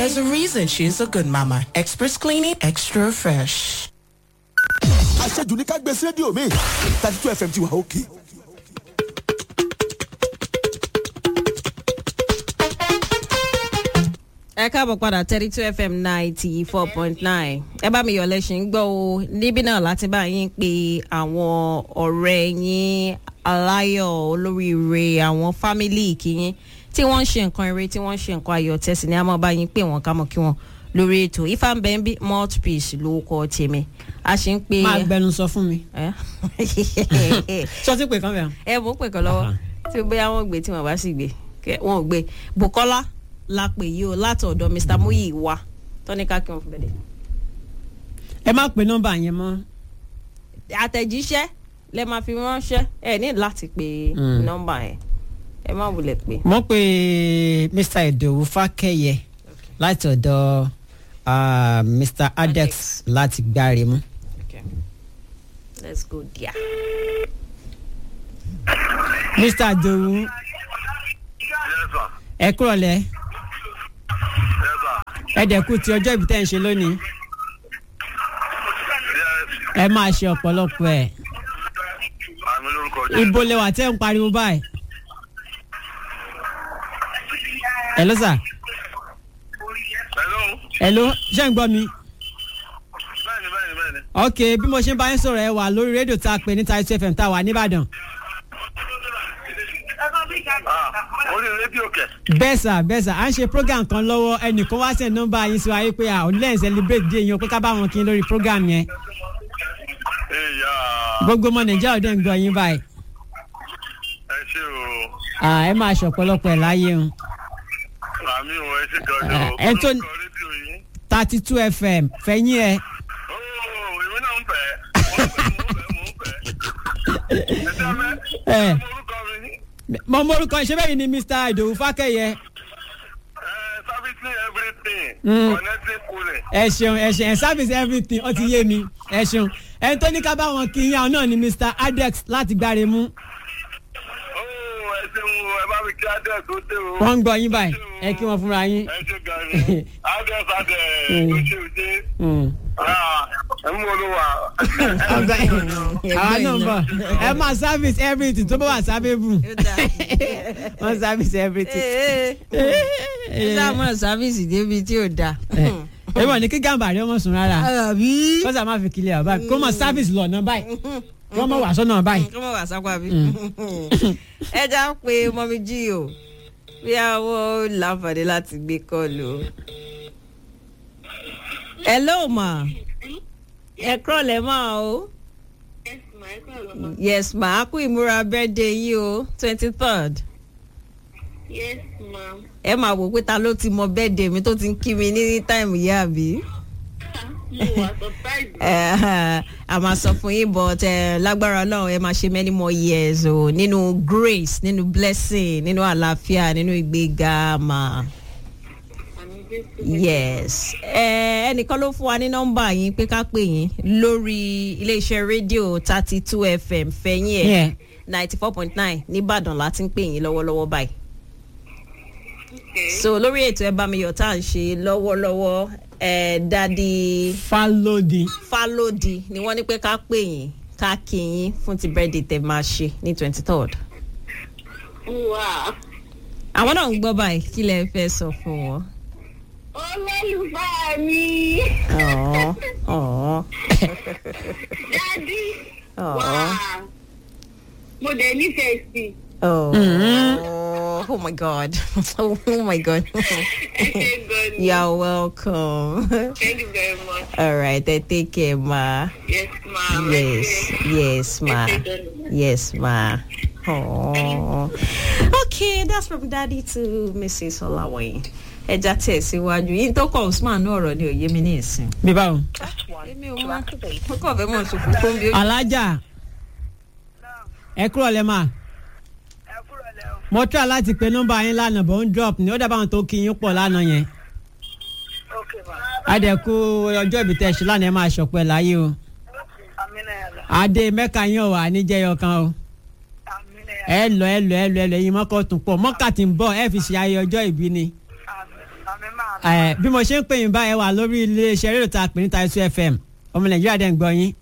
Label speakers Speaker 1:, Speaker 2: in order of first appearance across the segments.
Speaker 1: There's a reason she's a good mama. Express cleaning, extra fresh.
Speaker 2: àṣejù ní ká gbé sí rédíò mi thirty two fm ti wà òkè.
Speaker 3: ẹ káàbọ̀ padà thirty two fm ninety four point nine ẹ bá mi yọ̀ lẹ́sìn gbọ́ o níbí náà láti bá yín pé àwọn ọ̀rẹ́ yín aláyọ̀ olóríire àwọn fámílì kìyín tí wọ́n ń ṣe nǹkan eré tí wọ́n ń ṣe nǹkan ayọ̀ tẹ̀sí ni a máa bá yín pé wọ́n ká mọ̀ kí wọ́n lórí ètò ifá ń bẹ ń bí mouthpiece ló kọ́ tèmi a ṣe ń pè
Speaker 4: máa gbẹnu sọ fún mi.
Speaker 3: ẹ
Speaker 4: sọtí pé kan bẹ̀rẹ̀.
Speaker 3: ẹ mọ̀ ń pè kàn lọ́wọ́ tí bóyá wọ́n gbé tí wọ́n bá sì gbé kẹ- wọn ò gbé bukola la pè yìí o láti ọ̀dọ̀ mr muyi wa tọ́níkà kí wọ́n fi bẹ̀rẹ̀.
Speaker 4: ẹ má pe nọ́mbà yẹn mọ́.
Speaker 3: àtẹ̀jíṣẹ́ lẹ máa fi ránṣẹ́ ẹ ní láti pe
Speaker 4: Mm.
Speaker 3: nọ́mbà yẹn ẹ má wulẹ̀ pé.
Speaker 4: mo pe mr idowu fákẹyẹ láti ọ̀dọ̀ ah, mr adex láti gbáre mú.
Speaker 3: Okay. let's go there.
Speaker 4: mr idowu
Speaker 5: Yes, sir.
Speaker 4: ẹ kúrọ̀lẹ́
Speaker 5: Yes, sir.
Speaker 4: ẹ dẹ̀kú ti ọjọ́ ìbí tẹ́ ń ṣe lónìí
Speaker 5: Yes.
Speaker 4: ẹ máa ṣe ọ̀pọ̀lọpọ̀ ẹ̀
Speaker 5: Àmì lórúkọ jẹ́.
Speaker 4: ibo lẹwà tẹ́ ń pariwo báyìí. ẹ ló sà
Speaker 5: Hello.
Speaker 4: ẹ ló ṣé ń gbọ́ mi.
Speaker 5: Bẹ́ẹ̀ni, bẹ́ẹ̀ni, bẹ́ẹ̀ni.
Speaker 4: ok bí mo ṣe ń bá yín sọ̀rọ̀ ẹ wà lórí rédíò tá a pè ní Title FM tá a wà nìbàdàn.
Speaker 5: Ah, orí rédíò kẹ̀.
Speaker 4: bẹ́ẹ̀ sà bẹ́ẹ̀ sà à ń ṣe program kan lọ́wọ́ ẹnìkan wá sẹ̀ nọ́mbà yín sí wa yí pé à ò lẹ́yìn celebrate day yín o pé ká bá wọn kí n lórí program yẹn
Speaker 5: Ìyá.
Speaker 4: gbogbo ọmọ nàìjíríà ò dẹ̀ ń gbọ́ yín báyìí
Speaker 5: Ẹ ṣé o.
Speaker 4: à ẹ máa ṣọ̀pọ̀lọpọ̀ ẹ̀ láyé o
Speaker 5: Àmì ò ẹ ṣe gan ni o.
Speaker 4: Ẹ tó-
Speaker 5: Orúkọ rédíò yín.
Speaker 4: thirty two fm fẹ̀yìn ẹ̀
Speaker 5: Oh, èmi náà ń fẹ́. Mo ń fẹ́, mo ń fẹ́, mo ń fẹ́. Ẹ ṣe abẹ́.
Speaker 4: Ẹ.
Speaker 5: Mo orúkọ mi.
Speaker 4: mo morúkọ ṣé bẹ́ẹ̀ ni mr idowu fákẹ́yẹ
Speaker 5: Ẹ servicing everything.
Speaker 4: Mm.
Speaker 5: Connecting cooling.
Speaker 4: ẹ ṣeun ẹ ṣeun ẹ service everything ó ti yé mi ẹ ṣeun ẹni tó ní ká bá wọn kí yín àwọn náà ni mr adex láti gbáre mú
Speaker 5: Oh, ẹ ṣeun o, ẹ bá mi kí Adé tó dé o.
Speaker 4: wọ́n ń gbọ́ yín báyìí ẹ kí wọ́n fúnra yín.
Speaker 5: Ẹ ṣe gan ni. Adé Adé
Speaker 4: Mm.
Speaker 5: tó ṣe òṣè.
Speaker 4: Mm.
Speaker 5: Ah, ẹ mú olúwa.
Speaker 4: àwa náà ń bọ̀ ẹ máa service everything tó bá wà sábẹ́bù wọ́n service everything.
Speaker 3: ẹ sáà mọ̀ sáfíìsì débi tí ò dáa.
Speaker 4: ẹ wọ̀ ní kí gàmbàrí ọmọ sùn rárá
Speaker 3: àbí.
Speaker 4: kó sà máa fi kílẹ̀ ọ̀bá kó mọ̀ service lọ́nà báyìí kó mọ̀ wà sọ́nà báyìí.
Speaker 3: kọ́mọ̀ wà sápá bí. ẹ já pé mọ́mí jí o bí àwọn láǹfààní láti gbé kọ́ọ̀lù o. hello ma ẹ kúrọ̀lẹ́ máa o. yes ma a kú ìmúra birthday yìí o twenty third.
Speaker 6: Yes, ma'am.
Speaker 3: ẹ máa wò pé ta ló ti mọ birthday mi tó ti ń kí mi ní táìmù yìí àbí.
Speaker 6: Mo wà surprised.
Speaker 3: Eh, a máa sọ fún yín but eh, lágbára ọlọ́run ẹ máa ṣe many more years o nínú grace nínú blessing nínú àlàáfíà nínú ìgbéga mà
Speaker 6: Àmì Jésù.
Speaker 3: yes Eh, ẹnìkan ló fún wa ní nọ́mbà yín pé ká pè yín lórí iléeṣẹ́ rédíò thirty two fm fẹ̀yìn ẹ̀
Speaker 4: Yeah.
Speaker 3: ninety four point nine nìbàdàn láti ń pè yín lọ́wọ́lọ́wọ́ báyìí
Speaker 6: Okay.
Speaker 3: so lórí ètò ẹ bá mi yọ̀ tá à ń ṣe lọ́wọ́lọ́wọ́ ẹ dadi
Speaker 4: falodi
Speaker 3: fálódì ni wọ́n ní pé ká pè yín ká kí yín fún ti birthday tẹ máa ṣe ní twenty third.
Speaker 6: Wow.
Speaker 3: àwọn náà ń gbọ́ báyìí kí lẹ fẹ́ sọ fún wọn.
Speaker 6: Olólùfẹ́ mi.
Speaker 3: Ọ̀ọ́ ọ̀ọ́
Speaker 6: Dádì.
Speaker 3: ọ̀ọ́
Speaker 6: Wow. Mo dẹ̀ nífẹ̀ẹ́ sí. i.
Speaker 3: ọ̀ọ́ oh my god oh my god
Speaker 6: Ẹ ṣe gan ni.
Speaker 3: you're welcome
Speaker 6: Thank you very much.
Speaker 3: all right eh, take care ma
Speaker 6: Yes, ma'am. Ẹ
Speaker 3: yes
Speaker 6: ṣe.
Speaker 3: yes ma
Speaker 6: Ẹ ṣe gan ni.
Speaker 3: yes ma. Aww. Okay, that's from daddy to Mrs. Olawaye. Ẹja tẹ̀ síwájú yìí tó kọ̀ Usman ní ọ̀rọ̀ ni òye mi ní ìsìn.
Speaker 4: bí báwo.
Speaker 3: Èmi ò mọ mo kàn fẹ́ mọ̀ sùn fún bí ó
Speaker 4: alájà ẹ kúrò lẹ́ máa mo try láti pe nọ́mbà yín lánàá bọ̀ ń drop ni ó dábàá àwọn tó kí yín pọ̀ lánàá yẹn. adẹ̀kú ọjọ́ ìbí tẹ̀ ṣe lánàá ẹ máa ṣọ̀pẹ́ láyé o. adé mẹ́ka yín ò wà níjẹ́yọ kan o. ẹ lọ ẹ lọ ẹ lọ ẹ lọ ẹyin mọ́kọ́ tún pọ̀ mọ́kà tí ń bọ̀ ẹ fi ṣe ayé ọjọ́ ìbí ni. ẹ bí mo ṣe ń pè yín báyìí wà lórí iléeṣẹ́ rédíò tá a pè ní taisu fm ọmọ nàìjíríà dẹ̀ ń gbọ́ yín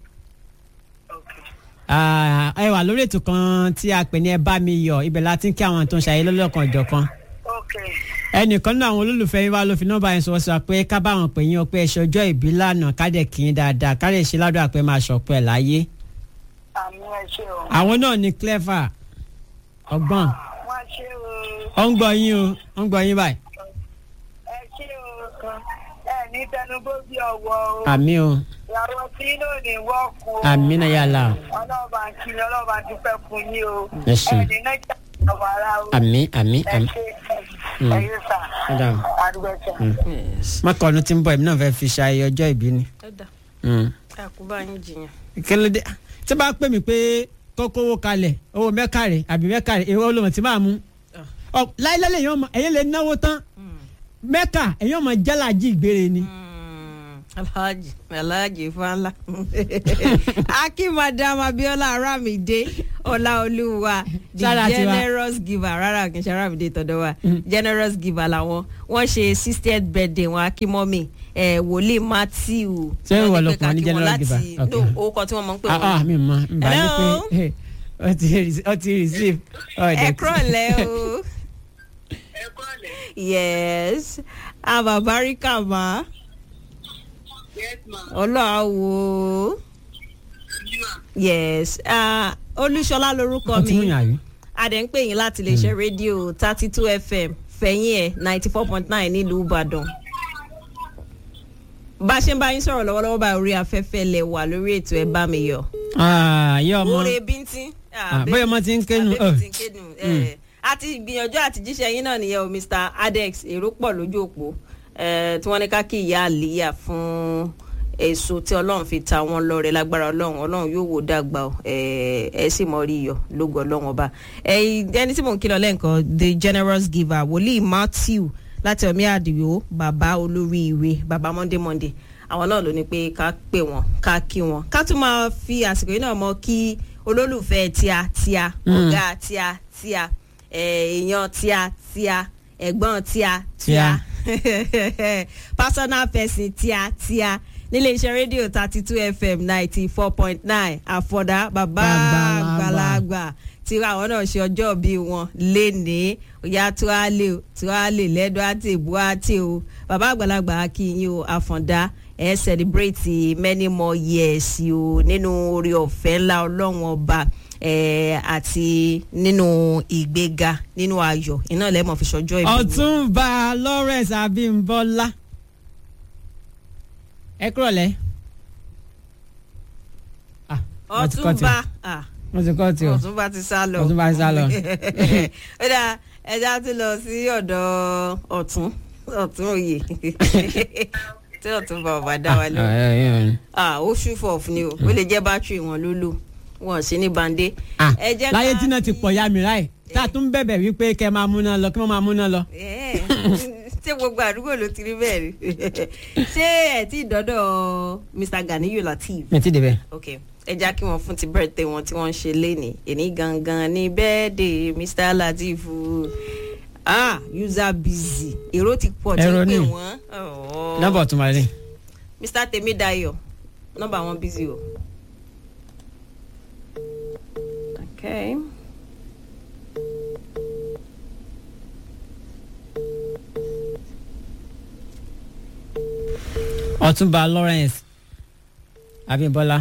Speaker 4: Ah, ẹ wà lórí ètò kan tí a pè ní ẹ bá mi yọ ibẹ̀ la ti ń kí àwọn tó ń ṣàyẹ lọ́lọ́kan ìjọ̀kan
Speaker 6: ok
Speaker 4: ẹnìkan náà àwọn olólùfẹ́ yín wá ló fi nọ́mbà yẹn sọ sọ pé ká bá wọn pè yín o pé ẹ ṣọjọ́ ìbí lánàá ká dẹ̀ kí yín dáadáa ká lè ṣe ládùúgbà pé máa ṣọ̀pẹ́ láyé
Speaker 6: àmì ẹ ṣe o
Speaker 4: àwọn náà ní clever ọgbọ́n
Speaker 6: wọ́n ṣe o
Speaker 4: ó ń gbọ́ yín o ó ń gbọ́ yín báyìí
Speaker 6: ẹ ṣe o kan ẹ ní tẹnugbó bí ọwọ́ o
Speaker 4: àmì o
Speaker 6: ìyàwó tí inú ò ní wọ́ọ̀kù o
Speaker 4: àmì náà yàrá o
Speaker 6: ọlọ́ọ̀bà ń kiri ọlọ́ọ̀bà ń dúpẹ́ fún yín o
Speaker 4: Ẹ ṣé.
Speaker 6: ẹ ní náà jà ọ̀wọ́ ara o
Speaker 4: àmì àmì
Speaker 6: ẹ
Speaker 4: àmì
Speaker 6: ṣe ẹ yé sà
Speaker 4: Madam.
Speaker 6: àdúgbò sà.
Speaker 4: mọ́kànnù tí ń bọ̀ èmi náà fẹ́ fi ṣayẹyẹ ọjọ́ ìbí ni.
Speaker 3: ẹ dà
Speaker 4: Mm.
Speaker 3: àkúbá yín jiyàn.
Speaker 4: kílódé tí bá pè mí pé kókó owó kalẹ̀ owó mẹ́kàrẹ̀ àbí mẹ́kàrẹ̀ èwo olóhùn tí máa mú. Ọ, láíláí lèyàn ọmọ ẹ̀yìn lè náwó tán mẹ́kà ẹ̀yìn ọmọ jálàjì ìgbére ni.
Speaker 3: alhaji alhaji fanla aki madam abiola aramide ọláolúwa the
Speaker 4: Sára tiwa.
Speaker 3: generous giver rárá kì í ṣe aramide tọ̀dọ̀ wa generous giver làwọn wọ́n ṣe sixtieth birthday wọn akínmọ́mì eh, wòlíì matthew
Speaker 4: Ṣé ìwọ
Speaker 3: wọ́n ní
Speaker 4: ló
Speaker 3: pé
Speaker 4: pè wọ́n ní
Speaker 3: ká kí wọn
Speaker 4: generous
Speaker 3: láti-
Speaker 4: giver? Okay.
Speaker 3: no orúkọ tí wọ́n mọ̀ ń pè
Speaker 4: ah ah
Speaker 3: wọ́n
Speaker 4: mi mọ nba ní
Speaker 3: Hello?
Speaker 4: pé ọ ti rece- ọ ti receive. ọ
Speaker 3: ẹ
Speaker 4: dẹ̀ ti-
Speaker 3: kúrọ̀lẹ́ o
Speaker 6: ẹ kọ́lẹ̀
Speaker 3: yes ababarika ma
Speaker 6: yes ma
Speaker 3: ọlọ́wọ́ yes ah, olúṣọlá lorúkọ
Speaker 4: ọ ti mú
Speaker 3: mi
Speaker 4: yàn àbí.
Speaker 3: adẹ̀ ń pè yín láti lè ṣe rédíò thirty two fm fẹ̀yìn ẹ̀ ninety four point nine nílùú ìbàdàn bá a ṣe ń bá yín sọ̀rọ̀ lọ́wọ́lọ́wọ́ bá orí afẹ́fẹ́ lẹ̀ wà lórí ètò ẹ̀ bá mi yọ.
Speaker 4: Ah, yẹ ọmọ
Speaker 3: oore bíntín.
Speaker 4: Ah, bóyá ọmọ ti ń kénu,
Speaker 3: àbẹ́bí
Speaker 4: oh.
Speaker 3: ti ń kénu. eh. a ti gbìyànjú àti jíṣẹ́ yín náà nìyẹn o mr adex èrò pọ̀ lójú òpó eh, tí wọ́n ní ká kí ìyá àlìyà fún èso tí ọlọ́run fi ta wọn lọ́rẹ̀ lágbára ọlọ́run ọlọ́run yóò wò dàgbà o eh, ẹ sì mọ rí iyọ̀ lógo ọlọ́run ọba Eh, ẹni tí mò ń kí lọ lẹ́ǹkan the generous giver wòlíì matthew láti ọmí àdìyó bàbá olóríire bàbá monday monday àwọn náà ló ní pé ká pè wọn ká kí wọn ká tún máa fi àsìkò yìí náà mọ kí olólùfẹ́ tíá tíá ọ̀gá tíá tíá eh, èèyàn tíá tíá ẹ̀gbọ́n tíá tíá personal person tíá tíá nílé iṣẹ́ rédíò thirty two fm ninety four point nine àfọ̀dá bàbá
Speaker 4: Àgbàlagbà.
Speaker 3: àgbàlagbà tí àwọn náà ṣe ọjọ́ bí wọn lénìí òyà tuwálé tuwálé lẹ́dọ̀ àti ìbú àti o bàbá àgbàlagbà akínyìn o àfọ̀dá ẹ̀ celebrate many more years o nínú orí ọ̀fẹ́ ńlá ọlọ́run ọba eh, àti nínú ìgbéga nínú ayọ̀ iná lẹ́mọ̀ fi ṣọjọ́ ìbí wọn.
Speaker 4: ọ̀túnba lawrence abimbola ẹ kúrò lẹ. Ah, wọ́n ti kọ́ ti-
Speaker 3: ọtúnba ah,
Speaker 4: wọ́n ti kọ́ ti o
Speaker 3: ọtúnba ti sá lọ.
Speaker 4: ọ̀túnba ti sá lọ.
Speaker 3: ó dáa ẹja tún lọ sí ọ̀dọ̀ ọ̀tún ọ̀tún òye tí ọ̀túnba ọba dá wa lọ.
Speaker 4: Ah, eh, eh,
Speaker 3: ah ó ṣùfọ̀ fún ni o ó lè jẹ́ bátìrì wọn ló lò wọn sí ní bande.
Speaker 4: ah,
Speaker 3: Ẹ jẹ́
Speaker 4: láyé
Speaker 3: ká
Speaker 4: tí náà ti
Speaker 3: fi-
Speaker 4: pọ̀ ya mi ráì tá a tún bẹ̀bẹ̀ wípé kẹ́ máa múná lọ kí wọ́n máa múná lọ.
Speaker 3: Eh, ṣé gbogbo àdúgbò ló ti rí bẹ́ẹ̀ rí ṣé ẹ ti dọ́dọ̀ mr ganiyu lateef
Speaker 4: mi ti débẹ̀.
Speaker 3: ok ẹ já kí wọn fún ti birthday wọn tí wọn ń ṣe léni èní gangan ní birthday mr lateef ah user busy èrò ti pọ̀ tí
Speaker 4: Èrò
Speaker 3: ń pè
Speaker 4: ni.
Speaker 3: wọ́n Oh.
Speaker 4: nọ́mbà ọ̀túnba rẹ̀.
Speaker 3: mr temidayo nọ́mbà wọn busy o. okay.
Speaker 4: ọ̀túnba lawrence abimbola.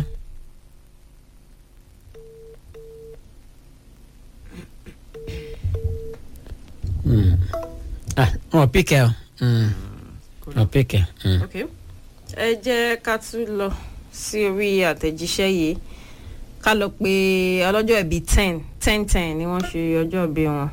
Speaker 4: Mm. ah wọn píkẹ o Mm. wọn píkẹ. Mm.
Speaker 3: ok ẹ jẹ́ ká tún lọ sí orí àtẹ̀jíṣẹ́ yìí ká lọ pé ọlọ́jọ́ ìbí ten ten ten ni wọ́n ṣe ọjọ́ ìbí wọn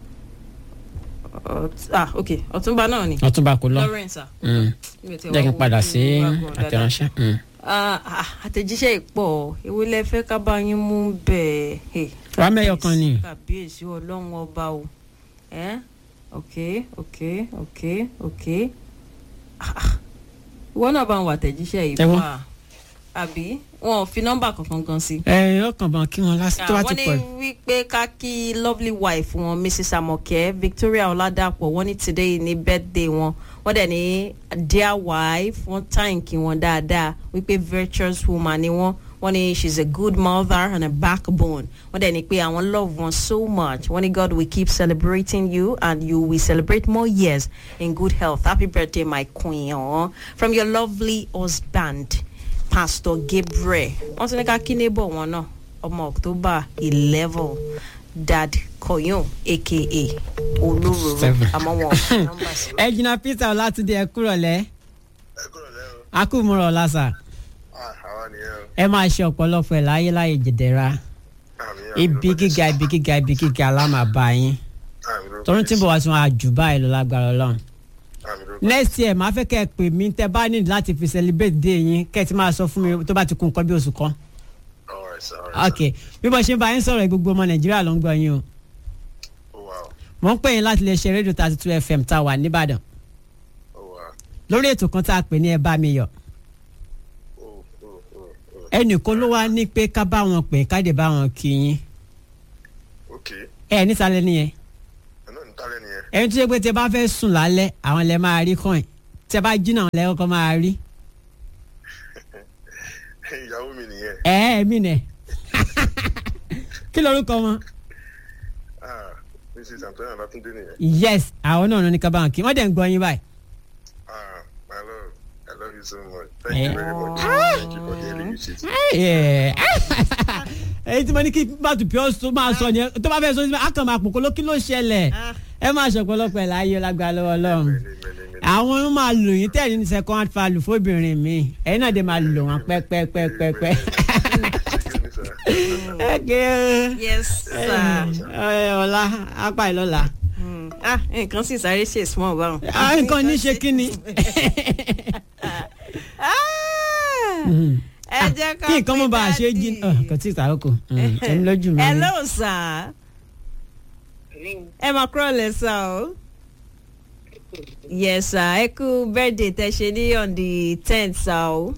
Speaker 3: Ọt- ah ok ọ̀túnba náà ni
Speaker 4: ọ̀túnba kò lọ.
Speaker 3: lawrence ah
Speaker 4: Mm.
Speaker 3: Níbi tí
Speaker 4: jẹ́ kí n
Speaker 3: wọ́n
Speaker 4: padà
Speaker 3: wo
Speaker 4: sí
Speaker 3: Yorùbá gan dáadáa.
Speaker 4: àtẹ̀ránṣẹ́. Mm.
Speaker 3: Ah, ah, àtẹ̀jíṣẹ́ ìpọ̀ ewu lẹ fẹ́ ká bá yín mú bẹ́ẹ̀ Hey,
Speaker 4: wàá mẹ́yọ̀ kan ni.
Speaker 3: kàbíyèsí ọlọ́run ọba o ẹ́ ok ok ok ok Ah, ah. ìwọ náà bá ń wà àtẹ̀jíṣẹ́ yìí
Speaker 4: Ẹ wo.
Speaker 3: fún wa àbí wọn ò fi nọ́mbà kankan gan sí.
Speaker 4: ẹ ọkàn bọ̀ kí wọn lásìkò tó bá ti
Speaker 3: wọ́n ní
Speaker 4: pọ̀.
Speaker 3: wípé ká kí lovely wife wọn mrs amoke victoria ọ̀làdàpọ̀ wọ́n ní today ní birthday wọn wọ́n dẹ̀ ní dear wife wọ́n tàǹkì wọn dáadáa wípé virtuous woman ni wọ́n wọ́n ní she's a good mother and a backbone wọ́n dẹ̀ ní pé àwọn love wọn so much wọ́n ní God will keep celebrating you and you will celebrate more years in good health happy birthday my queen uh, from your lovely husband pastor Gabriel wọ́n ti ní ká kí neighbor wọn náà ọmọ October eleven dad koyun aka olóróró
Speaker 4: Seven.
Speaker 3: àmọ́ wọn ò fi nọ́mbà sí.
Speaker 4: ẹjìnà peter ọlátúndé ẹ kúrọ̀ lẹ́
Speaker 5: ẹ kúrò lẹ́rọ
Speaker 4: akúmọ̀rọ̀ lásà
Speaker 5: àwa nìyẹn o
Speaker 4: ẹ máa ṣe ọ̀pọ̀lọpọ̀ ẹ̀ láyé láyé jẹ̀dẹ̀ra
Speaker 5: àmì àmì
Speaker 4: ibi
Speaker 5: ló
Speaker 4: gíga ibi gíga ibi gíga lámàbá yín
Speaker 5: àmì ló
Speaker 4: tọrún tí ń bọ̀ wá sí wọn àjù báyìí lọ lágbára ọlọ́run
Speaker 5: àmì ló
Speaker 4: next year máa fẹ́ kẹ́ ẹ pè mí tẹ́ bá nílò láti fi celebrate day yín kẹ́ ẹ ti máa sọ fún mi tó bá ti kún nǹkan bí oṣù kan
Speaker 5: alright sir alright
Speaker 4: ok bí mo ṣe ń bá yín sọ̀rọ̀ gbogbo ọmọ nàìjíríà ló ń gbọ́ yín o
Speaker 5: sir oh wow
Speaker 4: mo ń pè yín láti lè ṣe rédíò thirty two fm tá a wà nìbàdàn
Speaker 5: oh wow
Speaker 4: lórí ètò kan tá a pè ní ẹ bá mi yọ
Speaker 5: oh oh oh oh
Speaker 4: ẹnìkan ló wá ní pé ká bá wọn pè ká dé bá wọn kí yín
Speaker 5: okay
Speaker 4: ẹ nísàlẹ̀ nìyẹn
Speaker 5: ẹ náà ní tálẹ̀ nìyẹn
Speaker 4: ẹni tó yẹ pé tẹ bá fẹ́ sùn lálẹ́ àwọn lẹ máa rí kàn tẹ bá jí náà lẹ kọ́kọ́ máa rí
Speaker 5: ìyàwó mi nìyẹn
Speaker 4: ẹ ẹ mí nẹ kí lorúkọ wọn
Speaker 5: ah mrs antonia latunde nìyẹn
Speaker 4: yes àwọn náà ní ká bá wọn kí wọ́n dẹ̀ ń gbọ́ yín báyìí.
Speaker 5: ah my love i love you so much thank you very much thank you for the early wishes
Speaker 4: Yeah. èyí tí mo ní kí bàtú pure tó máa sọ yẹn tó bá fẹ́ sọ ní a kàn máa pòkó ló kí ló ṣẹlẹ̀ ẹ máa ṣọ̀pọ̀lọpọ̀ ẹ̀ láyé lágbára lọ́wọ́ ọlọ́run
Speaker 5: many many many
Speaker 4: àwọn ń máa lò yín tẹ̀lé ní second value fóbìnrin mi ẹ̀yin náà dé máa lò wọ́n pẹ́pẹ́pẹ́pẹ́.
Speaker 5: excuse me sir
Speaker 4: ẹ̀kẹ́
Speaker 3: yes sir.
Speaker 4: ọ̀la apá ìlọ́la
Speaker 3: Mm. ah nǹkan sì sáré ṣe small báwọn.
Speaker 4: Ah, nǹkan ní ṣe kí ni
Speaker 3: Ah, ẹ jẹ́ ká
Speaker 4: kí nǹkan mọ̀ bá a ṣe
Speaker 3: pé
Speaker 4: jí
Speaker 3: daddy.
Speaker 4: kò tí ì sàrókò ẹ̀mí lójú mi. ni.
Speaker 3: hello sir. ẹ máa kúrò lẹ́sà o. yes sir ẹ kú birthday tẹ ṣe ní on the tenth sir o.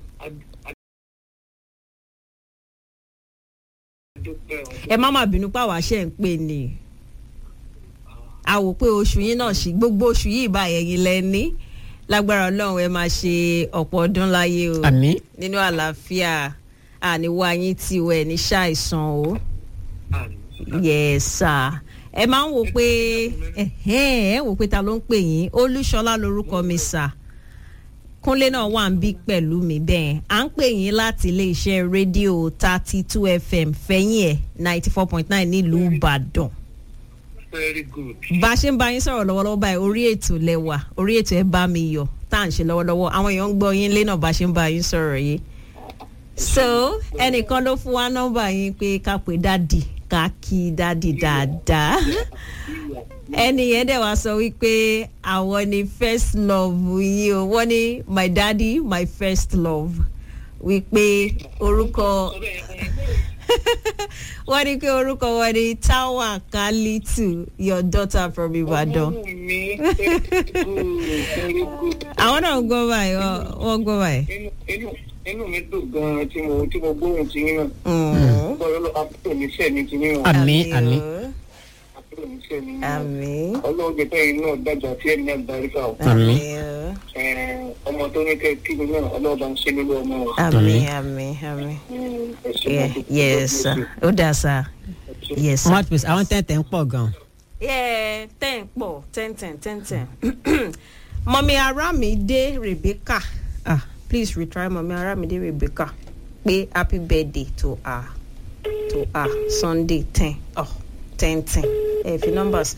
Speaker 3: ẹ má má bínú pàwọ́ àṣẹ ń pè ní a wò pé oṣù yín náà sí gbogbo oṣù yìí bá ẹ̀yin lẹ́ni lágbára ọlọ́run ẹ máa ṣe ọ̀pọ̀ ọdún láyé o
Speaker 4: àmín
Speaker 3: nínú àlàáfíà àníwá yín tí o ẹ̀ ní ṣàìsàn o yẹ̀sà ẹ máa ń wò pé ẹ̀hẹ́n, ẹ wò pé ta ló ń pè yín olúṣọlá lorúkọ mi sà kúnlé náà wà ń bí pẹ̀lú mi bẹ́ẹ̀ à ń pè yín láti iléeṣẹ́ rédíò thirty two fm fẹ́yìn ẹ̀ ninety four point nine nílùú ìbàdàn
Speaker 5: very good
Speaker 3: bá a ṣe ń bá yín sọ̀rọ̀ lọ́wọ́lọ́wọ́ báyìí orí ètò lẹ́wà orí ètò ẹ̀ bá mi yọ tá à ń ṣe lọ́wọ́lọ́wọ́ àwọn èèyàn ń gbọ́ yín lé náà bá a ṣe ń bá yín sọ̀rọ̀ yìí. so ẹnìkan ló fún wa nọ́mbà yín pé ká pè dádì ká kí dádì dáadáa ẹni yẹn dẹ̀ wá sọ wípé àwọn ni first love yìí o wọ́n ní my daddy my first love wípé orúkọ wọ́n ní pé orúkọ wọn ni tawa kalitu your daughter from ibadan. àwọn náà ń gbọ́ báyìí wọ́n- wọ́n gbọ́ báyìí.
Speaker 7: inú mi dùn gan-an tí mo tí mo gbóhùn ti yín náà
Speaker 3: Mm.
Speaker 7: bọ́ọ̀lù àbúrò mi sẹ́ẹ̀ mi ti yín náà
Speaker 4: àmín àmín
Speaker 3: o,
Speaker 7: àbúrò mi sẹ́ẹ̀ mi náà
Speaker 3: àmín
Speaker 7: ọlọ́run jẹ́ pé yín náà dàgbà tí ẹ̀mí náà darí fà ó
Speaker 4: àmín
Speaker 3: o,
Speaker 7: Ẹ̀, ọmọ tó ní kẹ́ kí mi náà ọlọ́run bá ń ṣe nílé ọmọ o.
Speaker 3: àmín àmín àmín.
Speaker 7: Ẹ ṣé
Speaker 3: Yeah,
Speaker 7: mo dúpẹ́,
Speaker 3: yes
Speaker 7: God
Speaker 3: sir
Speaker 7: bless
Speaker 3: ó dà sir
Speaker 7: you.
Speaker 3: yes sir.
Speaker 4: one piece àwọn tẹ̀tẹ̀ ń pọ̀ gan.
Speaker 3: yeah ten pọ̀ ten ten ten ten. mọ̀mí arámidé rebecca ah please retry mọ̀mí arámidé rebecca pé happy birthday to her to her sunday ten oh ten ten ẹ fi nọ́mbà sí.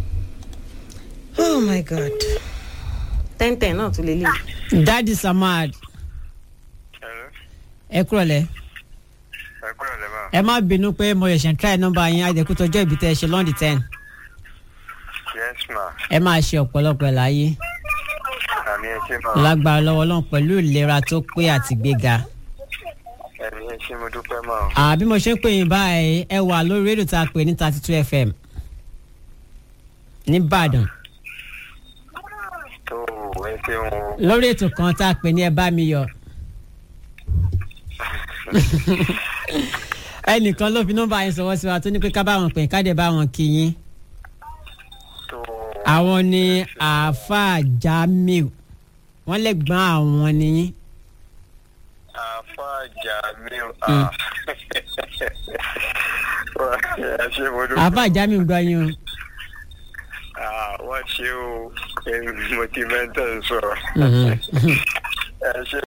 Speaker 3: oh my god ten ten náà tún lè lè.
Speaker 4: dadi samad
Speaker 5: hello
Speaker 4: ẹ kúrọ̀ lẹ́
Speaker 5: ẹ kúrò lẹ́mà
Speaker 4: ẹ má bínú pé mo ṣẹ̀ṣẹ̀ ń try nọ́mbà yín àjẹkútọ́jọ́ ìbí tẹ́ ẹ ṣe lọ́ndì ten
Speaker 5: yes ma
Speaker 4: ẹ máa ṣe ọ̀pọ̀lọpọ̀ ẹ̀ láyé
Speaker 5: àmì ẹ ṣé ma
Speaker 4: lágbára lọ́wọ́ ọlọ́run pẹ̀lú ìlera tó pé àti gbéga.
Speaker 5: ẹ̀mí ẹ ṣé mo dúpẹ́ ma
Speaker 4: àbí mo ṣe ń pè yín báyìí ẹ wà lórí rédíò tá a pè ní thirty two fm nìbàdàn
Speaker 5: tó ẹ ṣeun o
Speaker 4: lórí ètò kan tá a pè ní ẹ bá mi yọ. ẹnìkan ló fi nọ́mbà yín sọwọ́ sí wa tó ní pé ká bá wọn pè ká dé bá wọn kí yín
Speaker 5: tó
Speaker 4: àwọn ni àáfàá jamiu wọn lè gbọ́n àwọn nìyí.
Speaker 5: àfa jamiu
Speaker 4: Mm.
Speaker 5: ẹ ṣe mo dúpẹ́
Speaker 4: àáfàá jamiu gbọ́ yín o.
Speaker 5: Ah, wọ́n ṣe o mo ti mẹ́tẹ̀ sọ̀rọ̀
Speaker 4: Mhm.
Speaker 5: ẹ ṣe